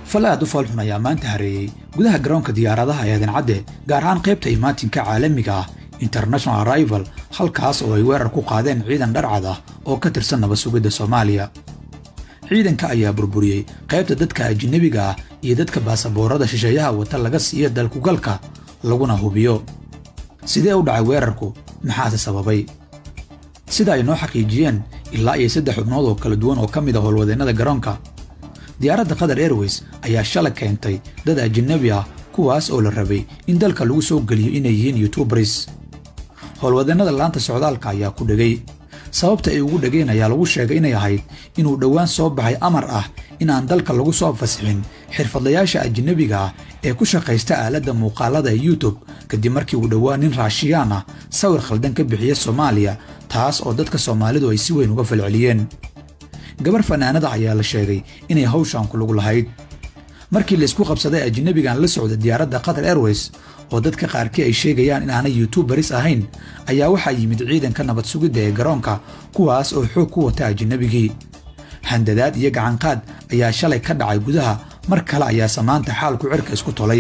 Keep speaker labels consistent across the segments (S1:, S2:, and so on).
S1: fal aad u faalxun ayaa maanta hareeyey gudaha garoonka diyaaradaha ee adancadde gaar ahaan qaybta imaatinka caalamiga ah international arrival halkaas oo ay weerar ku qaadeen ciidan dharcad ah oo ka tirsan nabad sugidda soomaaliya ciidanka ayaa burburiyey qaybta dadka ajinabiga ah iyo dadka baasaboorada shisheeyaha wata laga siiya dalkugalka laguna hubiyo sidee u dhacay weerarku maxaase sababay sida ay noo xaqiijiyeen ilaa iyo saddex xubnood oo kala duwan oo ka mid a howlwadeennada garoonka diyaaradda qatar airways ayaa shalay keentay dad ajinabi ah kuwaas oo la rabay in dalka lagu soo geliyo inay yihiin yutubaris howlwadeennada laanta socdaalka ayaa ku dhegay sababta ay ugu dhegeen ayaa lagu sheegay inay ahayd inuu dhowaan soo baxay amar ah in aan dalka lagu soo fasixin xirfadlayaasha ajinabiga ah ee ku shaqaysta aaladda muuqaalada ee yutub kadib markii uu dhowaan nin raashiyaan ah sawir khaldan ka bixiya soomaaliya taas oo dadka soomaalidu ay si weyn uga falceliyeen gabar fanaanada ayaa la sheegay inay hawshaan ku lug lahayd markii laysku qabsaday ajinabigan la socda diyaaradda qatar airways oo dadka qaarkii ay sheegayaan in aanay yutubaris ahayn ayaa waxaa yimid ciidanka nabad sugidda ee garoonka kuwaas oo xoog ku wata ajinabigii handadaad iyo gacanqaad ayaa shalay ka dhacay gudaha mar kale ayaa samaanta xaalku cirka isku tolay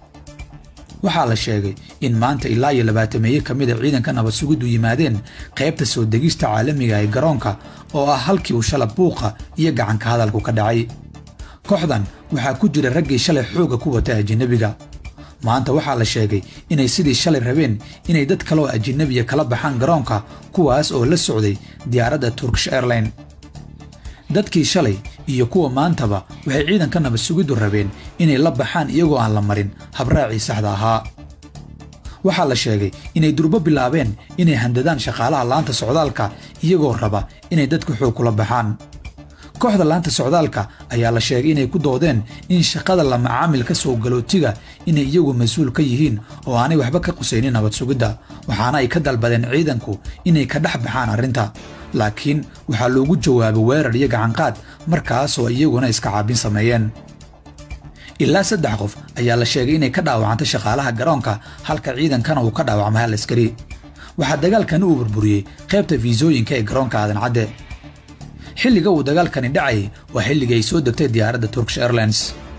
S1: waxaa la sheegay in maanta ilaa iyo labaatameeye ka mid a ciidanka nabad sugiddu yimaadeen qaybta soo degista caalamiga ee garoonka oo ah halkii uu shala buuqa iyo gacanka hadalku ka dhacay kooxdan waxaa ku jira raggii shalay xoogga ku wata ajinabiga maanta waxaa la sheegay inay sidii shalay rabeen inay dad kaleoo ajinabiya kala baxaan garoonka kuwaas oo la socday diyaaradda turkish airline dadkii shalay iyo kuwa maantaba waxay ciidanka nabad sugiddu rabeen inay la baxaan iyagoo aan la marin habraacii saxda ahaa waxaa la sheegay inay durbo bilaabeen inay handadaan shaqaalaha laanta socdaalka iyagoo raba inay dadka xoog kula baxaan kooxda laanta socdaalka ayaa la sheegay inay ku doodeen in shaqada la macaamilka soo galootiga inay iyagu mas-uul ka yihiin oo aanay waxba ka qusaynin nabad sugidda waxaana ay ka dalbadeen ciidanku inay ka dhex baxaan arrinta laakiin waxaa loogu jawaabay weerar iyo gacanqaad markaasoo iyaguna iska caabin sameeyeen ilaa saddex qof ayaa la sheegay inay ka dhaawacantay shaqaalaha garoonka halka ciidankana uu ka dhaawacmay hal askari waxaa dagaalkani uu burburiyey qaybta fiisooyinka ee garoonka aadancadde xilliga uu dagaalkani dhacayay waa xilligii ay soo degtay diyaaradda turkish airlines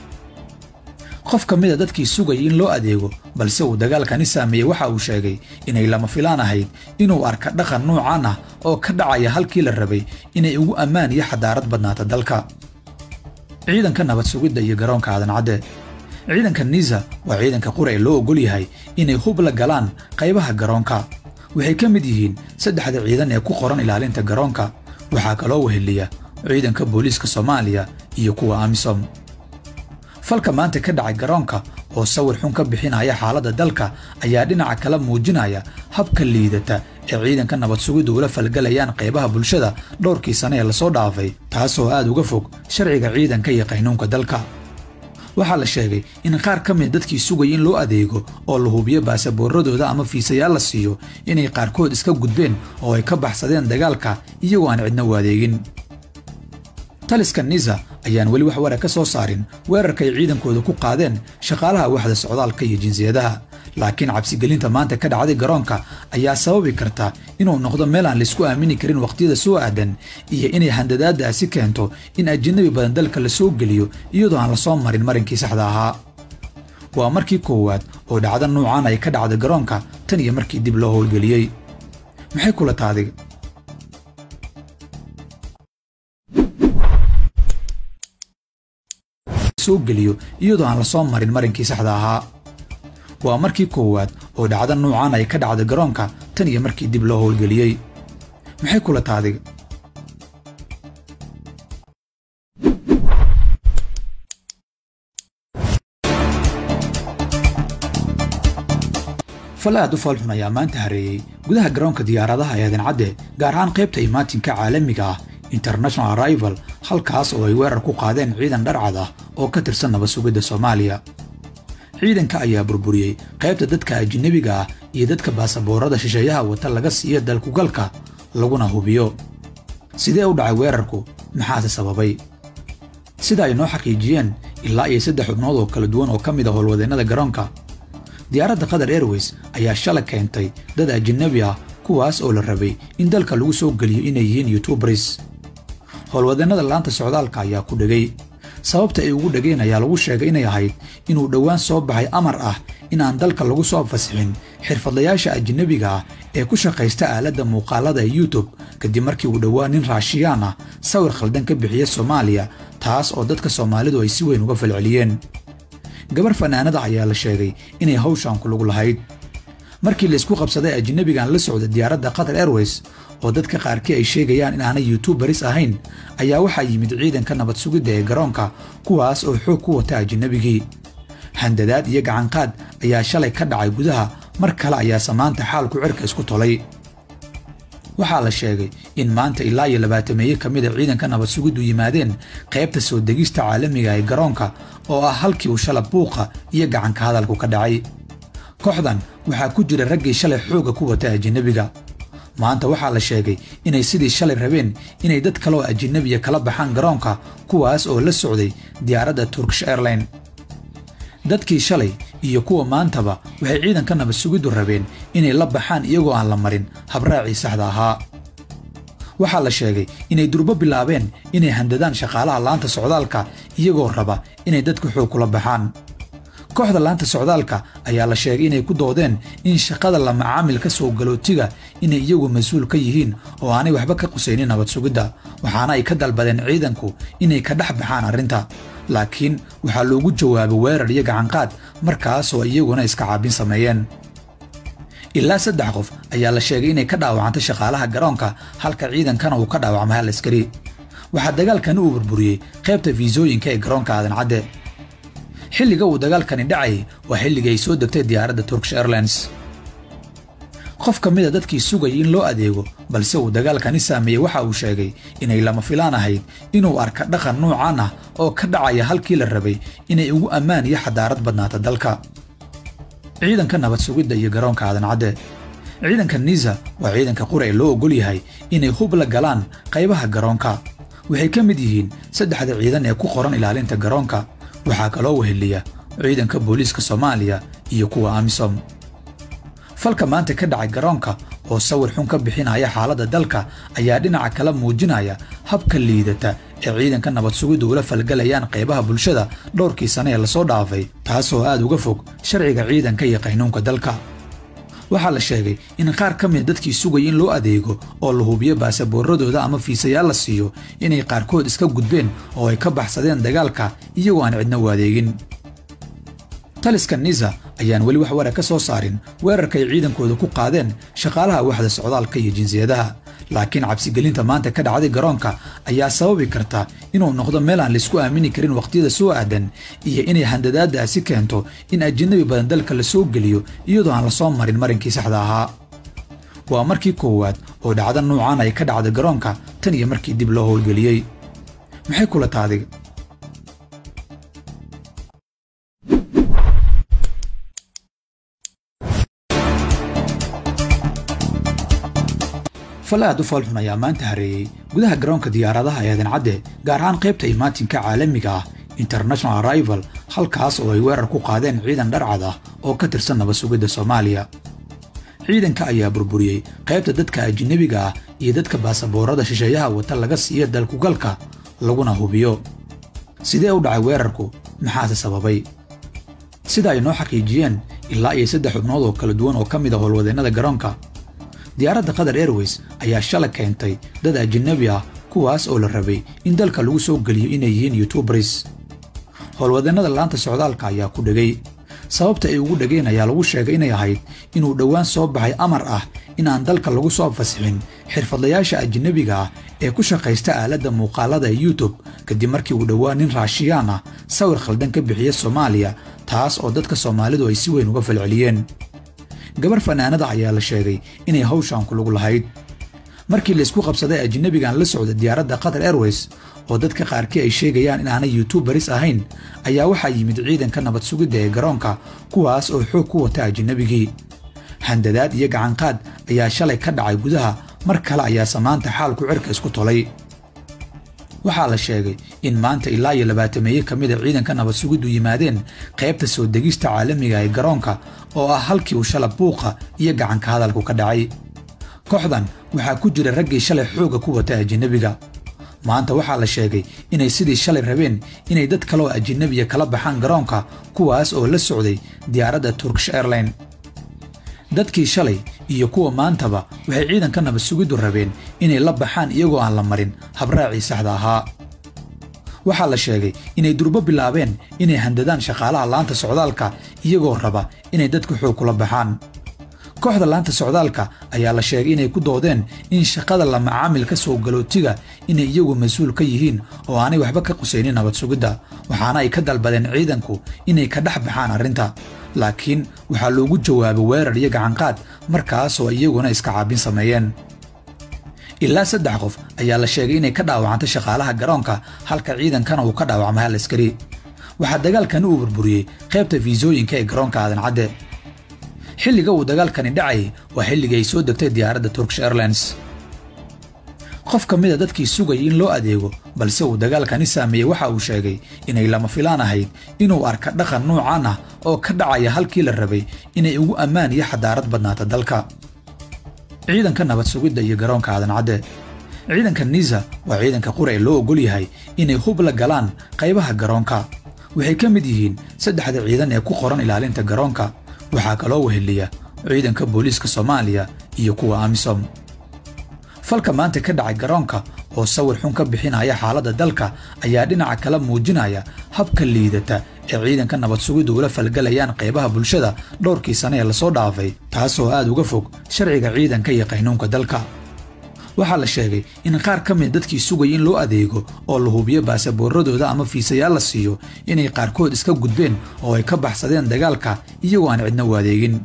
S1: qof ka mida dadkii sugayay in loo adeego balse uu dagaalkani saameeyey waxa uu sheegay inay lama filaan ahayd inuu arka dhaqan nuucan ah oo ka dhacaya halkii la rabay inay ugu ammaan iyo xadaarad badnaata dalka ciidanka nabad sugidda iyo garoonka aadancadde ciidanka niisa waa ciidanka qura ee loo oggol yahay inay hub la galaan qaybaha garoonka waxay ka mid yihiin saddexda ciidan ee ku qoran ilaalinta garoonka waxaa kaloo weheliya ciidanka booliiska soomaaliya iyo kuwa amisom falka maanta ka dhacay garoonka oo sawir xun ka bixinaya xaaladda dalka ayaa dhinaca kala muujinaya habka liidata ee ciidanka nabad sugiddu ula falgalayaan qaybaha bulshada dhowrkii sane ee lasoo dhaafay taasoo aad uga fog sharciga ciidanka iyo qaynuunka dalka waxaa la sheegay in qaar ka mid dadkii sugaya in loo adeego oo la hubiyo baasaboorradooda ama fiisayaal la siiyo inay qaarkood iska gudbeen oo ay ka baxsadeen dagaalka iyagoo aan cidna u adeegin taliska nisa ayaan weli wax wara ka soo saarin weerarka ay ciidankooda ku qaadeen shaqaalaha waxda socdaalka iyo jinsiyadaha laakiin cabsigelinta maanta ka dhacday garoonka ayaa sababi karta inuu noqdo meel aan laysku aamini karin wakhtiyada soo aadan iyo inay handadaadaasi keento in ajinabi badan dalka la soo geliyo iyadoo aan la soo marin marinkii saxda ahaa waa markii koowaad oo dhacdo nuucan ay ka dhacda garoonka tan iyo markii dib loo howlgeliyey maxay kula taadig soo geliyo iyadoo aan la soo marin marinkii saxda ahaa waa markii koowaad oo dhacdo nuucan ay ka dhacda garoonka tan iyo markii dib loo howlgeliyey maxay kula taadig fal aad u faalxun ayaa maanta hareeyey gudaha garoonka diyaaradaha ee adancadde gaar ahaan qaybta imaatinka caalamiga ah international arrival halkaas oo ay weerar ku qaadeen ciidan dharcad ah oo ka tirsan nabad sugidda soomaaliya ciidanka ayaa burburiyey qaybta dadka ajinabiga ah iyo dadka baasaboorada shisheeyaha wata laga siiya dalkugalka laguna hubiyo sidee u dhacay weerarku maxaase sababay sida ay noo xaqiijiyeen ilaa iyo saddex xubnood oo kala duwan oo ka mid a howlwadeennada garoonka diyaaradda qatar airways ayaa shalay keentay dad ajinabi ah kuwaas oo la rabay in dalka lagu soo geliyo inay yihiin yutubaris howlwadeennada laanta socdaalka ayaa ku dhegay sababta ay ugu dhegeen ayaa lagu sheegay inay ahayd inuu dhowaan soo baxay amar ah in aan dalka lagu soo fasixin xirfadlayaasha ajnabiga ah ee ku shaqaysta aaladda muuqaalada ee youtube kadib markii uu dhowaan nin raashiyaan ah sawir khaldan ka bixiya soomaaliya taas oo dadka soomaalidu ay si weyn uga falceliyeen gabar fanaanada ayaa la sheegay inay hawshan ku lug lahayd markii laysku qabsaday ajnabigan la socda diyaaradda qatar airways oo dadka qaarkii ay sheegayaan inaanay yuutubaris ahayn ayaa waxaa yimid ciidanka nabad sugidda ee garoonka kuwaas oo xoog ku wata ajnabigii handadaad iyo gacanqaad ayaa shalay ka dhacay gudaha mar kale ayaa samaanta xaalku cirka isku tolay waxaa la sheegay in maanta ilaa iyo labaatameeye ka mid a ciidanka nabad sugiddu yimaadeen qaybta soo degista caalamiga ee garoonka oo ah halkii uu shala buuqa iyo gacanka hadalku ka dhacay kooxdan waxaa ku jira raggii shalay xoogga ku wata ajinabiga maanta waxaa la sheegay inay sidii shalay rabeen inay dad kale oo ajinabiya kala baxaan garoonka kuwaas oo la socday diyaaradda turkish airline dadkii shalay iyo kuwa maantaba waxay ciidanka nabad sugiddu rabeen inay la baxaan iyagoo aan la marin habraacii saxda ahaa waxaa la sheegay inay durbo bilaabeen inay handadaan shaqaalaha laanta socdaalka iyagoo raba inay dadka xoog kula baxaan kooxda laanta socdaalka ayaa la sheegay inay ku doodeen in shaqada la macaamilka soo galootiga inay iyagu mas-uul ka yihiin oo aanay waxba ka qusaynin nabad sugidda waxaana ay ka dalbadeen ciidanku inay ka dhex baxaan arrinta laakiin waxaa loogu jawaabay weerar iyo gacanqaad markaasoo iyaguna iska caabin sameeyeen ilaa saddex qof ayaa la sheegay inay ka dhaawacantay shaqaalaha garoonka halka ciidankana uu ka dhaawacmay hal askari waxaa dagaalkani uu burburiyey qaybta fiisooyinka ee garoonka aadan cadde xilliga uu dagaalkani dhacayay waa xilligii ay soo degtay diyaaradda turkish airlines qof ka mid a dadkii sugayay in loo adeego balse uu dagaalkani saameeyey waxa uu sheegay inay lama filaan ahayd inuu arka dhaqan nuucan ah oo ka dhacaya halkii la rabay inay ugu ammaan iyo xadaarad badnaata dalka ciidanka nabad sugidda iyo garoonka aadan cadde ciidanka niza waa ciidanka qura ee loo ogol yahay inay hub la galaan qaybaha garoonka waxay ka mid yihiin saddexda ciidan ee ku qoran ilaalinta garoonka waxaa kaloo weheliya ciidanka booliiska soomaaliya iyo kuwa amisom falka maanta ka dhacay garoonka oo sawir xun ka bixinaya xaaladda dalka ayaa dhinaca kala muujinaya habka liidata ee ciidanka nabad sugiddu ula falgalayaan qaybaha bulshada dhowrkii sane ee lasoo dhaafay taasoo aad uga fog sharciga ciidanka iyo qaynuunka dalka waxaa la sheegay in qaar ka mida dadkii sugaya in loo adeego oo la hubiyo baasaboorradooda ama fiisayaal la siiyo inay qaarkood iska gudbeen oo ay ka baxsadeen dagaalka iyagoo aan cidna u adeegin taliska niza ayaan weli wax wara ka soo saarin weerarka ay ciidankooda ku qaadeen shaqaalaha waxda socdaalka iyo jinsiyadaha laakiin cabsigelinta maanta ka dhacday garoonka ayaa sababi karta inuu noqdo meel aan laysku aamini karin wakhtiyada soo aadan iyo inay handadaadaasi keento in ajinabi badan dalka la soo geliyo iyadoo aan la soo marin marinkii saxda ahaa waa markii koowaad oo dhacda nuucan ay ka dhacda garoonka tan iyo markii dib loo howlgeliyey maxay kula taadig fal aad u foolxun ayaa maanta hareeyey gudaha garoonka diyaaradaha ee aadan cadde gaar ahaan qaybta imaatinka caalamiga ah international arrival halkaas oo ay weerar ku qaadeen ciidan dharcad ah oo ka tirsan nabad sugidda soomaaliya ciidanka ayaa burburiyey qaybta dadka ajinabiga ah iyo dadka baasaboorada shisheeyaha wata laga siiya dalkugalka laguna hubiyo sidee u dhacay weerarku maxaase sababay sida ay noo xaqiijiyeen ilaa iyo saddex xubnood oo kala duwan oo ka mid a howlwadeennada garoonka diyaaradda qatar airways ayaa shala keentay dad ajinabi ah kuwaas oo la rabay in dalka lagu soo geliyo inay yihiin yutubaris howlwadeennada laanta socdaalka ayaa ku dhegay sababta ay ugu dhegeen ayaa lagu sheegay inay ahayd inuu dhowaan soo baxay amar ah in aan dalka lagu soo fasixin xirfadlayaasha ajinabiga ah ee ku shaqaysta aaladda muuqaalada ee youtube kadib markii uu dhowaan nin raashiyaan ah sawir khaldan ka bixiya soomaaliya taas oo dadka soomaalidu ay si weyn uga falceliyeen gabar fanaanada ayaa la sheegay inay hawshan ku lug lahayd markii laysku qabsaday ajinabigan la socda diyaaradda qatar airways oo dadka qaarkii ay sheegayaan inaanay yuutubaris ahayn ayaa waxaa yimid ciidanka nabad sugidda ee garoonka kuwaas oo xoog ku wata ajinabigii handadaad iyo gacanqaad ayaa shalay ka dhacay gudaha mar kale ayaa samaanta xaalku cirka isku tolay waxaa la sheegay in maanta ilaa iyo labaatameeye ka mid a ciidanka nabad sugiddu yimaadeen qaybta soo degista caalamiga ee garoonka oo ah halkii uu shala buuqa iyo gacanka hadalku ka dhacay kooxdan waxaa ku jira raggii shalay xoogga ku wata ajinabiga maanta waxaa la sheegay inay sidii shalay rabeen inay dad kale oo ajinabiya kala baxaan garoonka kuwaas oo la socday diyaaradda turkish airline dadkii shalay iyo kuwa maantaba waxay ciidanka nabad sugiddu rabeen inay la baxaan iyagoo aan la marin habraacii saxda ahaa waxaa la sheegay inay durbo bilaabeen inay handadaan shaqaalaha laanta socdaalka iyagoo raba inay dadka xoog kula baxaan kooxda laanta socdaalka ayaa la sheegay inay ku doodeen in shaqada la macaamilka soo galootiga inay iyagu mas-uul ka yihiin oo aanay waxba ka qusaynin nabad sugidda waxaana ay ka dalbadeen ciidanku inay ka dhex baxaan arrinta laakiin waxaa loogu jawaabay weerar iyo gacanqaad markaasoo iyaguna iska caabin sameeyeen ilaa saddex qof ayaa la sheegay inay ka dhaawacantay shaqaalaha garoonka halka ciidankana uu ka dhaawacmay hal askari waxaa dagaalkani uu burburiyey qaybta fiisooyinka ee garoonka aadan cadde xilliga uu dagaalkani dhacayay waa xilligii ay soo degtay diyaaradda turkish airlines qof ka mida dadkii sugayay in loo adeego balse uu dagaalkani saameeyey waxa uu sheegay inay lama filaan ahayd inuu arka dhaqan nuucan ah oo ka dhacaya halkii la rabay inay ugu ammaan iyo xadaarad badnaata dalka ciidanka nabad sugidda iyo garoonka aadan cadde ciidanka niisa waa ciidanka qura ee loo oggol yahay inay hub la galaan qaybaha garoonka waxay ka mid yihiin saddexda ciidan ee ku qoran ilaalinta garoonka waxaa kaloo weheliya ciidanka booliiska soomaaliya iyo kuwa amisom falka maanta ka dhacay garoonka oo sawir xun ka bixinaya xaaladda dalka ayaa dhinaca kala muujinaya habka liidata ee ciidanka nabad sugiddu ula falgalayaan qaybaha bulshada dhowrkii sane ee lasoo dhaafay taasoo aad uga fog sharciga ciidanka iyo qaynuunka dalka waxaa la sheegay in qaar ka mid dadkii sugaya in loo adeego oo la hubiyo baasaboorradooda ama fiisayaal la siiyo inay qaarkood iska gudbeen oo ay ka baxsadeen dagaalka iyagoo aan cidna u adeegin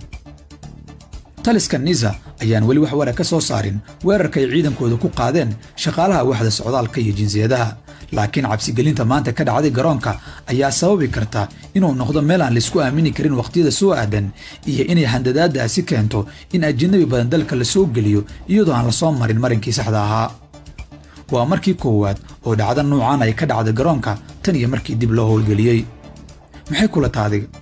S1: taliska nisa ayaan weli wax wara ka soo saarin weerarka ay ciidankooda ku qaadeen shaqaalaha waxda socdaalka iyo jinsiyadaha laakiin cabsigelinta maanta ka dhacday garoonka ayaa sababi karta inuu noqdo meel aan laisku aamini karin wakhtiyada soo aadan iyo inay handadaadaasi keento in ajinabi badan dalka la soo geliyo iyadoo aan la soo marin marinkii saxda ahaa waa markii koowaad oo dhacdo nuucan ay ka dhacda garoonka tan iyo markii dib loo howlgeliyey maxay kula taadig